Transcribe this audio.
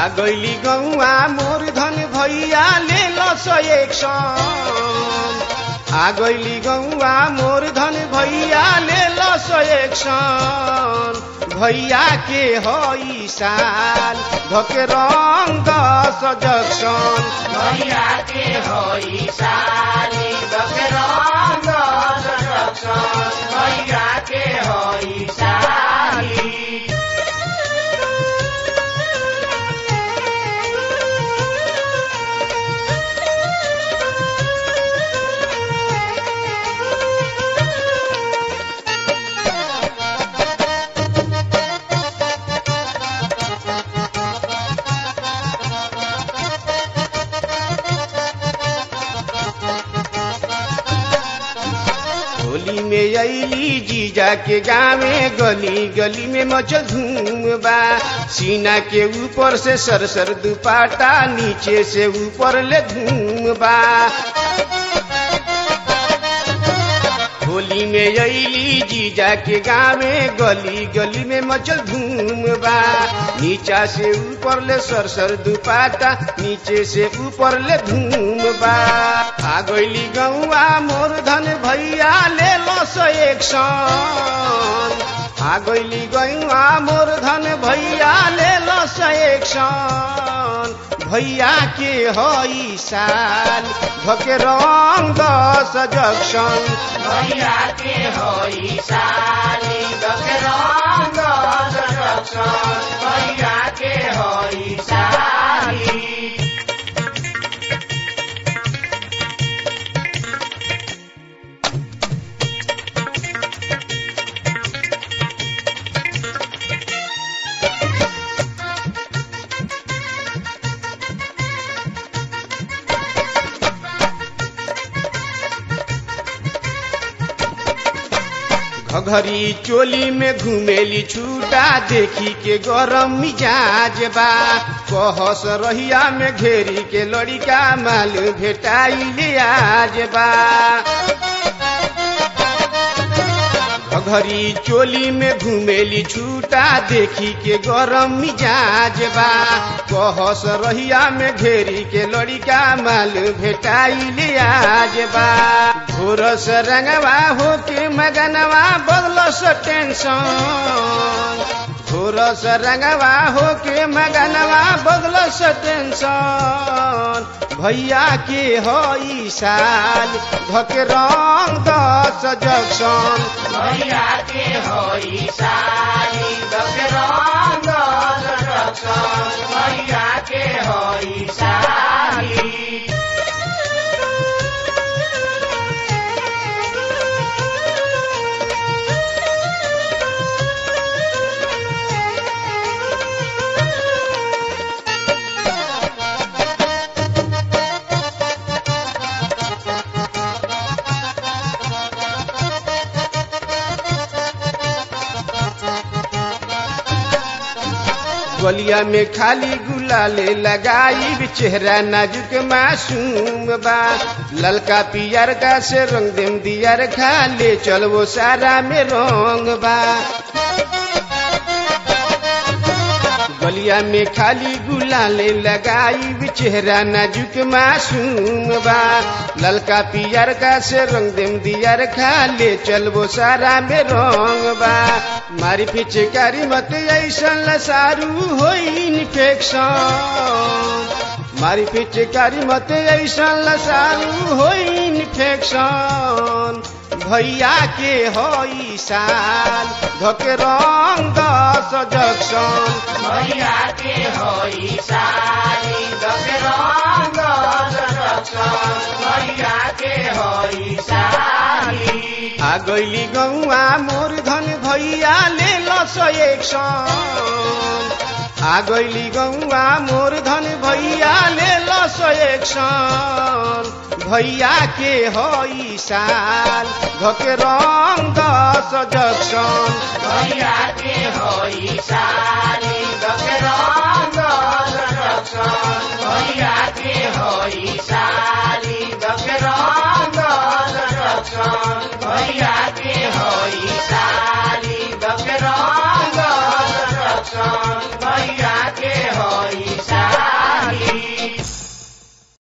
गैली गौआ मोर धन भैया ले लो सो एक सन आ गैली गौआ मोर धन भैया ले लो सो एक सन भैया के हई साल धके रंग दस जक्सन भैया के होई साली दके रंग रक्षण भैया के होई साली होली में अली जीजा के गावे गली गली में मचल धूम बा सीना के ऊपर से सर सर दुपाटा नीचे से ऊपर ले धूम बा होली में अली जीजा के गावे गली गली में मचल धूम बा नीचा से ऊपर ले सर सर दुपाटा नीचे से ऊपर ले धूम बा आ गईली गौआ मोर धन भैया ले लो सो एक सन आ गईली गौआ मोर धन भैया ले लो सो एक सन भैया के हई साल धके रंग दस जक्सन भैया के होई साली दके रंग रक्षण भैया के होई साली घघरी चोली में घुमेली छूटा देखी के गरम मिजाज बा कहस रहिया में घेरी के लड़िका माल भेटाइले आज बा घघरी चोली में घुमेली छूटा देखी के गरम मिजाज बा कहस रहिया में घेरी के लड़िका माल भेटाइले आज बा घोरस रंगवा हो के मगनवा बदलस टेंशन घोरस रंगवा हो के मगनवा बदलस टेंशन भैया के हई साल धके रंग दस जक्सन भैया के होई साली दके रंग रक्षण भैया के होई साली गलिया में खाली गुलाले लगाई चेहरा नाजुक मासूम बा ललका पियर का से रंग देम दियर खा ले चल वो सारा में रंग बा गलिया में खाली गुलाले लगाई चेहरा नाजुक मासूम बा ललका पियर का से रंग देम दियर खा ले चल वो सारा में रंग बा मारी पिचकारी मत ऐसन लसारू होई इन्फेक्शन मारी पिचकारी मत ऐसन लसारू होई इन्फेक्शन भैया के हई साल धके रंग दस जक्सन भैया के होई साली दके रंग रक्षण भैया के होई साली आ गईली गौआ मोर धन भैया ले लो सो एक सन आ गईली गौआ मोर धन भैया ले लो सो एक सन भैया के हई साल धके रंग दस जक्सन भैया के होई साली दके रंग रक्षण भैया के होई साली दके रंग रक्षण भैया के होई साली दके रंग रक्षण भैया